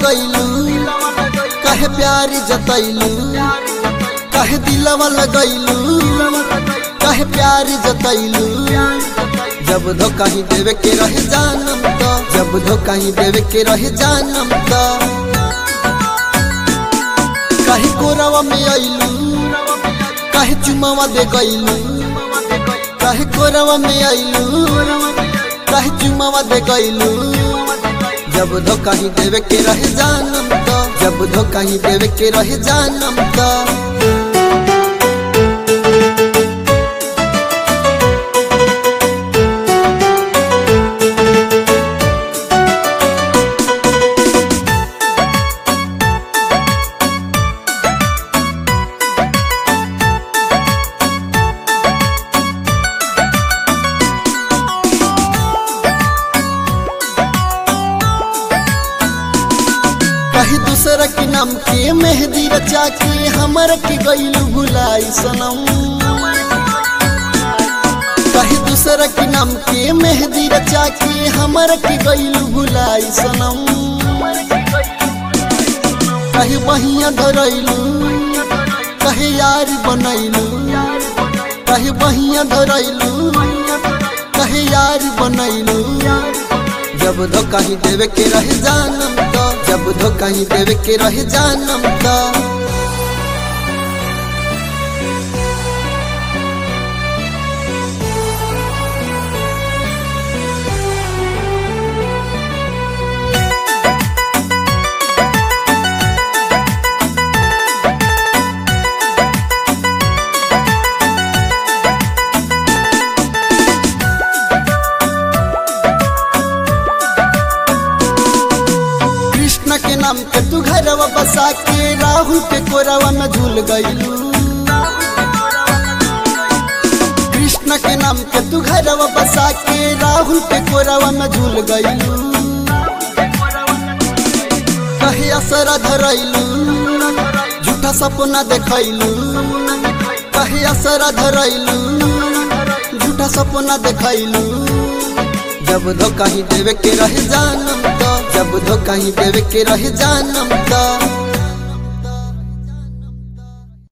लगैलू कहे प्यार जतैलू कहे दिलवा लगैलू कहे प्यार जतैलू जब धोखा ही देवे के रहे जानम तो जब धोखा ही देवे के रहे जानम तो कहे कोरवा में अइलू कहे चुमावा दे गइलू कहे कोरवा में अइलू कहे चुमावा दे गइलू जब धोखा ही देवे के रहे जानम तो जब धोखा ही देवे के रहे जानम तो कही दूसरा के नाम के मेहंदी रचा के हमर के गईलू भुलाई सनम कही दूसरा के नाम के मेहंदी रचा के हमर के गईलू भुलाई सनम कही बहिया धरैलू कहे यार बनैलू कहे बहिया धरैलू कहे यार बनैलू जब धोखा ही देवे के रहे जानम तो जब धोखा ही देवे के रहे जानम तो कृष्ण के नाम के तू घरवा बसा के राहुल के कोरवा में झूल गईलू कृष्ण के नाम के तू घरवा बसा के राहुल के कोरवा में झूल गईलू कहे असरा धरैलू झूठा सपना देखैलू कहे असरा धरैलू झूठा सपना देखैलू जब धोखा ही देवे के रहे जानम तो जब धोखा ही देवे के रहे जानम तो